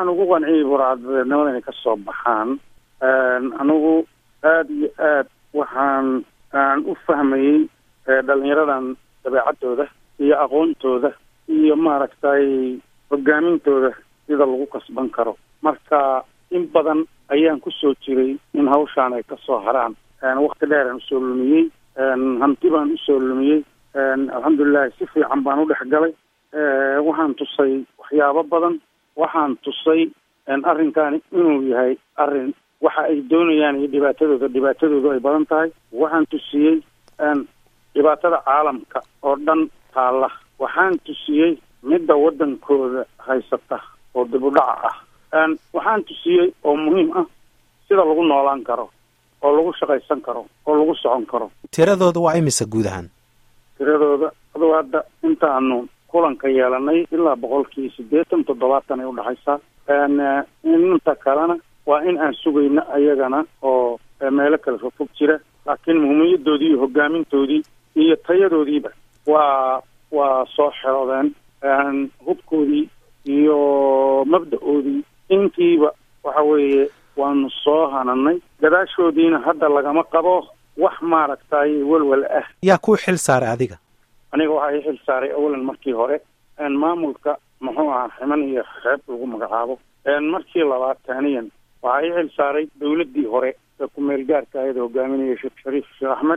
waxaan ugu qanciyey burcadbadeednimada inay ka soo baxaan anigu aada iyo aad waxaan aan u fahmayey dhalinyaradan dabeecadooda iyo aqoontooda iyo maaragtay hogaamintooda sida lagu kasban karo marka in badan ayaan kusoo jiray in hawshaan ay kasoo haraan wakti dheeraan usoo lumiyey hanti baan usoo lumiyey alxamdulilahi si fiican baan u dhex galay waxaan tusay waxyaabo badan waxaan tusay arrinkaani inuu yahay arrin waxa ay doonayaan iyo dhibaatadooda dhibaatadoodu ay badan tahay waxaan tusiyey dhibaatada caalamka oo dhan taalla waxaan tusiyey midda waddankooda haysata oo dib u dhaca ah waxaan tusiyey oo muhiim ah sida lagu noolaan karo oo lagu shaqaysan karo oo lagu socon karo tiradooda waa imisa guud ahaan tiradooda aduu hadda intaanu kulanka yeelanay ilaa boqolkii siddeetan toddobaatan ay udhexaysaa inta kalena waa in aan sugayno ayagana oo meelo kale fogfog jira laakiin muhiimiyadoodii iyo hogaamintoodii iyo tayadoodiiba waa waa soo xeroodeen hubkoodii iyo mabda-oodii intiiba waxa weeye waanu soo hananay gadaashoodiina hadda lagama qabo wax maaragtay welwel ah yaa kuu xil saaray adiga aniga waxaa ii xil saaray awalan markii hore maamulka muxuu ahaa ximan iyo xeeb lagu magacaabo markii labaad taaniyan waxaa ii xil saaray dawladdii hore ee ku-meel gaarka ayada hogaaminaya sheekh shariif sheekh axmed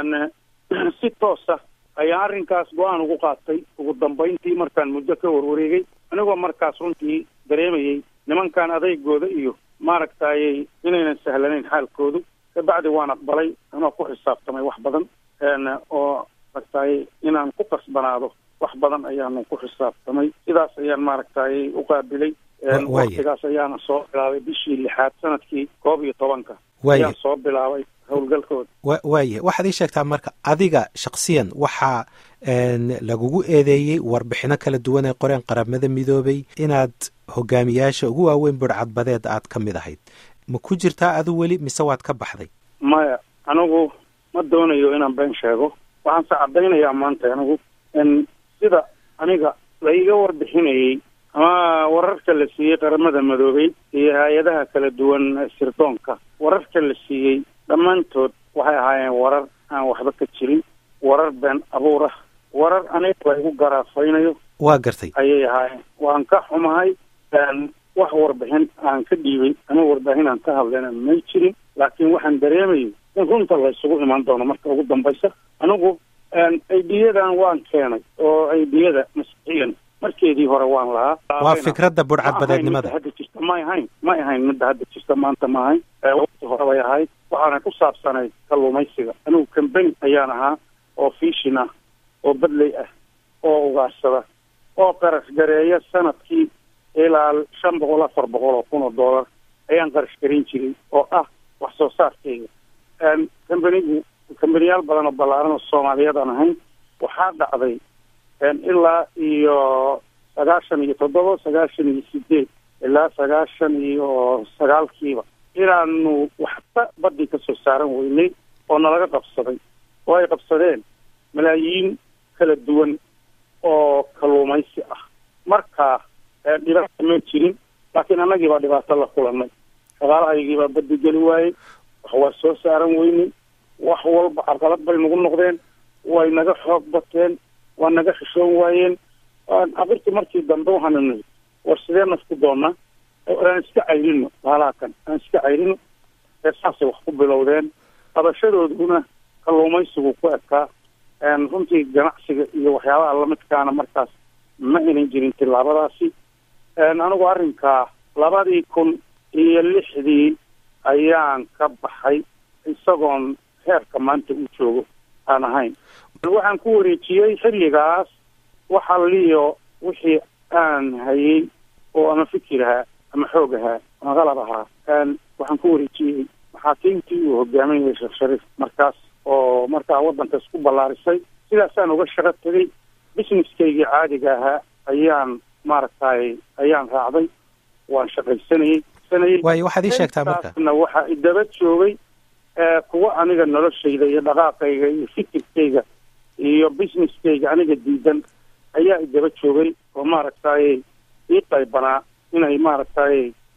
si toosa ayaa arrinkaas go-aan ugu qaatay ugu dambayntii markaan muddo ka warwareegay anigoo markaas runtii dareemayey nimankan adeygooda iyo maaragtayy inaynan sahlanayn xaalkoodu kabacdi waan aqbalay anoo ku xisaabtamay wax badan oo maaragtay inaan ku kasbanaado wax badan ayaanu ku xisaabtamay sidaas ayaan maaragtay u qaabilay waktigaas ayaana soo bilaabay bishii lixaad sanadkii koob iyo tobanka ayaan soo bilaabay howlgalkooda wa waaya waxaad ii sheegtaa marka adiga shaksiyan waxaa lagugu eedeeyey warbixino kala duwan ee qoreen qaramada midoobay inaad hogaamiyaasha ugu waaweyn burcadbadeed aad ka mid ahayd ma ku jirtaa adu weli mise waad ka baxday maya anigu ma doonayo inaan been sheego waxaan se caddaynayaa maanta anigu sida aniga la iga warbixinayey ama wararka la siiyey qaramada madoobay iyo hay-adaha kala duwan sirdoonka wararka la siiyey dhammaantood waxay ahaayeen warar aan waxba ka jirin warar been abuur ah warar aniga la igu garaafaynayo waa gartay ayay ahaayeen waan ka xumahay wax warbixin aan ka dhiibay ama warbaahin aan ka hadlayna may jirin laakiin waxaan dareemayay in runta la isugu imaan doono marka ugu dambaysa anigu aidiyadan waan keenay oo aidiyada masixiyan markeedii hore waan lahaa waa fikradda burcadbadeednimada hadda jirta may ahayn may ahayn midda hadda jirta maanta ma ahayn waqti hore bay ahayd waxaana ku saabsanayd kalluumaysiga anigu cambany ayaan ahaa oo fiishin ah oo badley ah oo ugaarsada oo qarash gareeya sanadkii ilaa shan boqol afar boqol oo kun oo dollar ayaan qarash garin jiray oo ah wax soo saarkeyga cambanigu cambaniyaal badan oo ballaaran oo soomaaliyeed aan ahayn waxaa dhacday ilaa iyo sagaashan iyo toddoba sagaashan iyo sideed ilaa sagaashan iyo sagaalkiiba inaanu waxba badii kasoo saaran weynay oo nalaga qabsaday oo ay qabsadeen malaayiin kala duwan oo kalluumaysi ah marka dhibaata ma jirin laakiin annagii baa dhibaato la kulanay shaqaalahaygii baa badi geli waayey wax waa soo saaran weynay wax walba carqalad bay nagu noqdeen way naga xoog bateen waa naga xishoon waayeen aqirti markii dambe waxaanu nihi war sidee nafku doonaa aan iska cayrino baalaha kan aan iska cayrino ee saasay wax ku bilowdeen qabashadooduna kalluumaysigu ku ekaa runtii ganacsiga iyo waxyaabaha lamidkaana markaas ma inan jirin tilaabadaasi anigu arrinkaa labadii kun iyo lixdii ayaan ka baxay isagoon heerka maanta uu joogo aan ahayn waxaan ku wareejiyey xilligaas waxa liyo wixii aan hayay oo ama fikir ahaa ama xoog ahaa ama qalab ahaa waxaan ku wareejiyey maxaakiimtii uu hogaaminayay sheekh shariif markaas oo markaa waddanka isku ballaarisay sidaasaan uga shaqo tegay businesskaygii caadiga ahaa ayaan maaragtay ayaan raacday waan shaqaysanayey waayo waxaad ii sheegtaa marka na waxaa idaba joogay kuwa aniga noloshayda iyo dhaqaaqayga iyo fikirkayga iyo businesskayga aniga diidan ayaa idaba joogay oo maaragtay ii qaybanaa inay maaragtay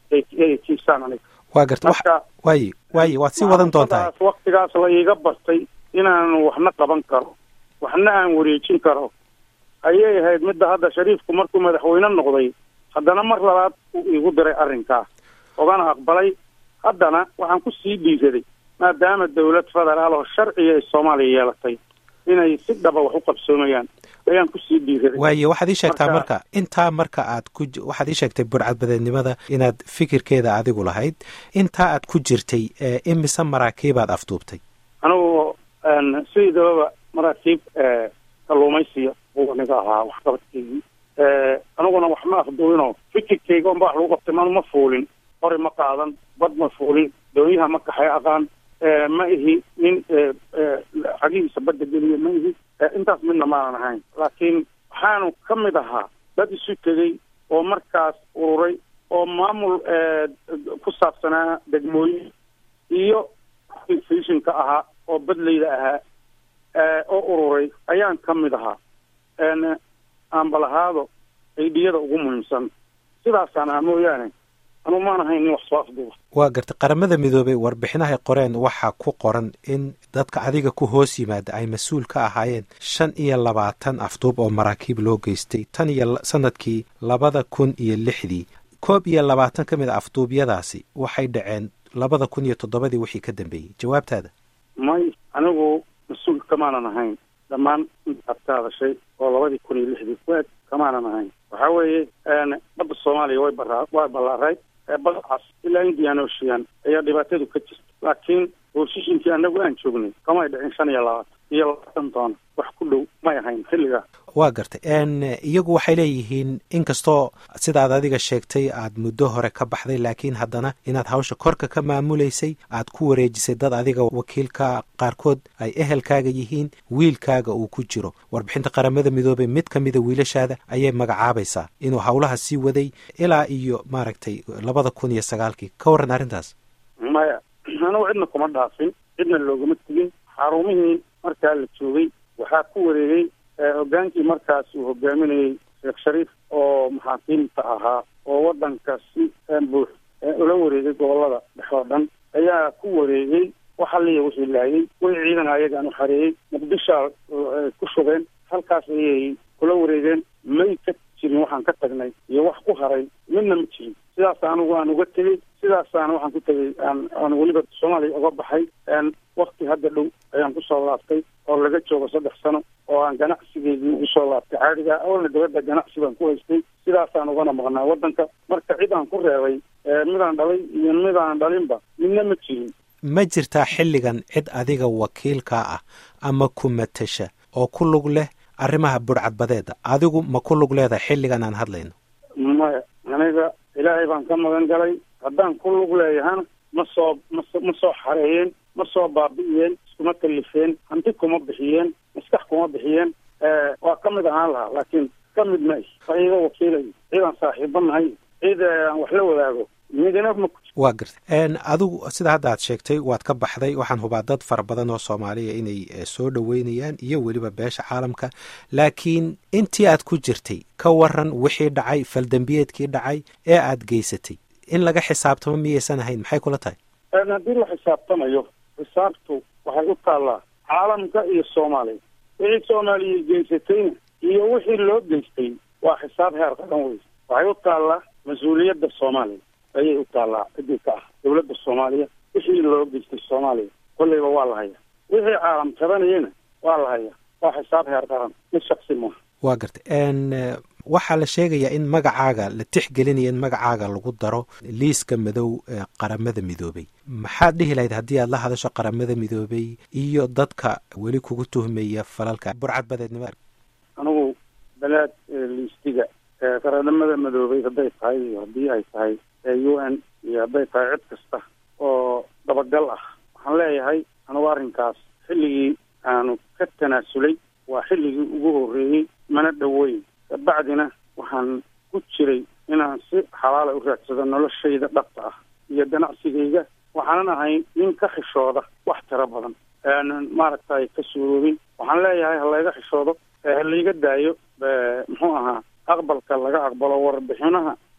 ay kiisaan aniga waa garta marka waaye waaye waad sii wadan doontahay waktigaas la iiga bartay inaan waxna qaban karo waxna aan wareejin karo ayay ahayd midda hadda shariifku markuu madaxweyne noqday haddana mar labaad uu iigu diray arrinkaa ogana aqbalay haddana waxaan ku sii dhiiraday maadaama dawlad federaal oo sharciga ay soomaaliya yeelatay inay si dhaba wax u qabsoomayaan ayaan kusii dhiiraday waaye waxaad ii sheegtaa Marka- marka intaa marka aad ku ji- waxaad ii sheegtay burcadbadeednimada inaad fikirkeeda adigu lahayd intaa aad ku jirtay ee imise maraakiibaad afduubtay anigu een, sideedaba maraakiib ee, kalluumaysiga uu aniga ahaa waxqabadkeygii ee, aniguna wax ma afduubinoo fikirkeyga unba wax lagu qabtay manu ma fuulin hori ma qaadan bad ma fuulin doonyaha ma kaxay aqaan ee, ma ihi nin ee, ee, cagihiisa badda geliya ma ihi ee, intaas midna maanan ahayn laakiin waxaanu ka mid ahaa dad isu tegey oo markaas ururay oo maamul ee, ku saabsanaa degmooyin iyo fishinka ahaa oo badleyda ahaa ee, oo ururay ayaan ka mid ahaa een aanbalahaado aydhiyada ugu muhiimsan sidaasaan ah mooyaane anu maan ahayn nin wax soo afduuba waa gartay qaramada midoobay warbixinahay qoreen waxaa ku qoran in dadka adiga ku hoos yimaada ay mas-uul ka ahaayeen shan iyo labaatan afduub oo maraakiib loo geystay tan iyo la- sanadkii labada kun iyo lixdii koob iyo labaatan ka mid a afduubyadaasi waxay dhaceen labada kun iyo toddobadii wixii ka dambeeyey jawaabtaada may anigu mas-uul kamaanan ahayn dhammaan intaad ka hadashay oo labadii kun iyo lixdii waad kamaanan ahayn waxa weeye een, badda soomaaliya way baraa way ballaarayd ee badcaas ilaa indian ocean ayaa dhibaatadu ka jirta laakiin hooshishinkii anagu aan joognay kamay dhicin shan iyo labaatan iyo labaatan doona wax ku dhow may ahayn xilligaa waa gartay n iyagu waxay leeyihiin inkastoo sidaad adiga sheegtay aad muddo hore ka baxday laakiin haddana inaad hawsha korka ka maamulaysay aad ku wareejisay dad adiga wakiilka qaarkood ay ehelkaaga yihiin wiilkaaga uu ku jiro warbixinta qaramada midoobey mid ka mida wiilashaada ayay magacaabaysaa inuu howlaha sii waday ilaa iyo maaragtay labada kun iyo sagaalkii ka warran arrintaas maya anigu cidna kuma dhaafin cidna loogama tegin xarumihii markaa la joogay waxaa ku wareegay ee, hogaankii markaas uu hogaaminayey sheekh shariif oo maxaakiimta ahaa oo waddanka si ee, buux ee, ula wareegay gobolada dhexe oo dhan ayaa ku wareegay waxa liya wixii laayay way ciidan ayagaan u xareeyey muqdishaa ee, ku shubeen halkaas ayay kula wareegeen may ka jirin waxaan ka tagnay iyo wax ku haray midna ma jirin sidaas anigu aan uga tegey sidaasaan waxaan ku tegey aan aan weliba soomaaliya uga baxay een wakti hadda dhow ayaan kusoo laabtay oo laga joogo saddex sano oo aan ganacsigeedii ugu soo laabtay caadiga awalna dibadda ganacsi baan ku haystay sidaasaan ugana maqnaa waddanka marka cid aan ku reebay ee, midaan dhalay iyo midaan dhalinba midna ma jirin ma jirtaa xilligan cid adiga wakiilkaa ah ama ku matasha oo ku lug leh arrimaha budhcadbadeeda adigu ma ku lug leedahay xilligan aan hadlayno maya aniga ilaahay baan ka magan galay haddaan ku lug leeyahana ma soo maso ma soo xareeyeen ma soo baabi'iyeen iskuma kalifeen hanti kuma bixiyeen maskax kuma bixiyeen waa ka mid ahaan lahaa laakiin ka mid ma ihi waa iga wakiilay ciidaan saaxiibo nahay ciid aan wax la wadaago midina ma ku waa gartay adigu sida hadda aad sheegtay waad ka baxday waxaan hubaa dad fara badan oo soomaaliya inay eh, soo dhoweynayaan iyo weliba beesha caalamka laakiin intii aad ku jirtay ka waran wixii dhacay faldembiyeedkii dhacay ee aad geysatay in laga xisaabtamo miyaysan ahayn maxay kula tahay Een, haddii la xisaabtamayo xisaabtu waxay u taallaa caalamka iyo soomaaliya wixii soomaaliya geysatayna iyo wixii loo geystay waa xisaab heer qaran wey waxay u taallaa mas-uuliyadda soomaaliya ayay u taallaa cidii ka ah dowladda soomaaliya wixii loo geystay soomaaliya kolleyba waa la hayaa wixii caalam qabanayana waa la hayaa waa xisaab heer qaran mid shaksi maaha waa gartay n waxaa la sheegayaa in magacaaga la tixgelinaya in magacaaga lagu daro liiska madow ee qaramada midoobay maxaad dhihi lahayd haddii aad la hadasho qaramada midoobay iyo dadka weli kugu tuhmaya falalka burcad badeednimo anigu balaad ee liistiga ee qaranimada madoobay hadday tahay iyo haddii ay tahay ee u n iyo hadday tahay cid kasta oo dabagal ah waxaan leeyahay anigu arrinkaas xilligii aanu ka tanaasulay waa xilligii ugu horreeyey mana dhoweyn kabacdina waxaan ku jiray inaan si xalaala u raadsado noloshayda dhabta ah iyo ganacsigayga waxaanan ahay nin ka xishooda wax tiro badan aanan maaragtay ka suuroobin waxaan leeyahay ha layga xishoodo ee ha layga daayo ee, muxuu ahaa aqbalka laga aqbalo warbixinaha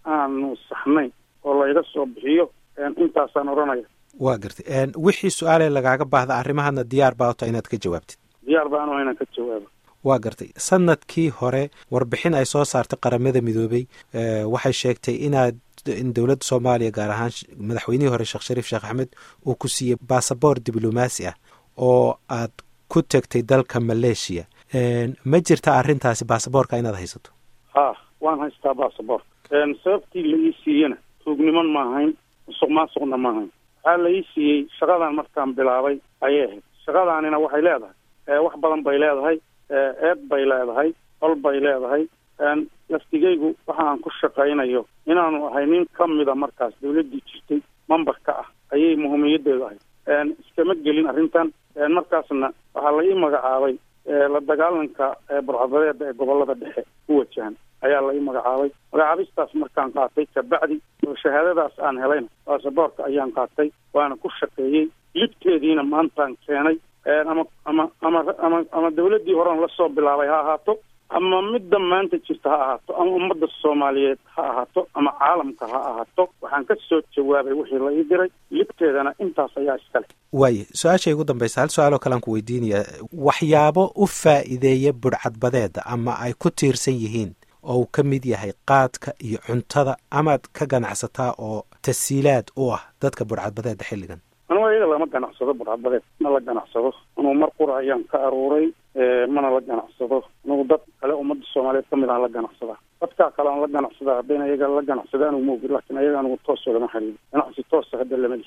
aanu saxnayn oo layga soo bixiyo intaasaan odhanaya waa gartay wixii su-aalee lagaaga baahda arrimahana diyaar baa ota inaad ka jawaabtid diyaar baan oo inaan ka jawaabo waa gartay sanadkii hore warbixin ay soo saartay qaramada midoobey waxay sheegtay inaad in dowladda soomaaliya gaar ahaan madaxweynihii hore sheekh shariif sheekh axmed uu ku siiyey basaboor diblomaasi ah oo aad ku tegtay dalka maleeshiya ma jirta arrintaasi basaboorka inaad haysato ha waan haystaa basaboorka sababtii la ii siiyena tuugniman ma ahayn musuq maasuqna ma ahayn waxaa la ii siiyey shaqadan markaan bilaabay ayay ahayd shaqadaanina waxay leedahay wax badan bay leedahay eed bay leedahay qol bay leedahay laftigaygu waxa aan ku shaqaynayo inaanu ahay nin ka mida markaas dawladdii jirtay mambarka ah ayay muhiimiyadeedu ahayd iskama gelin arrintan markaasna waxaa la ii magacaabay la dagaalanka burcadadeeda ee gobolada dhexe ku wajahan ayaa la ii magacaabay magacaabistaas markaan qaatay kabacdi oo shahaadadaas aan helayna basaboorka ayaan qaatay waana ku shaqeeyey libteediina maantaan keenay ama ama ama ama ama dawladdii horean lasoo bilaabay ha ahaato ama midda maanta jirta ha ahaato ama ummadda soomaaliyeed ha ahaato ama caalamka ha ahaato waxaan ka soo jawaabay wixii la ii diray libteedana intaas ayaa iskale waaye su-aashay ugu dambaysa hal su-aaloo kalean ku weydiinaya waxyaabo u faa'iideeya budhcadbadeeda ama ay ku tiirsan yihiin oo uu ka mid yahay qaadka iyo cuntada amaad ka ganacsataa oo tasiilaad u ah dadka budhcadbadeeda xilligan anugu iyaga lama ganacsado burcadbadeed ma la ganacsado anugu mar qura ayaan ka aruuray mana la ganacsado anugu dad kale ummadda soomaaliyeed kamid aan la ganacsadaa dadkaa kale aan la ganacsadaa haddayna iyaga la ganacsada anugu maogi laakiin ayaga anugu toos olama xiriiro ganacsi toosa hadda lama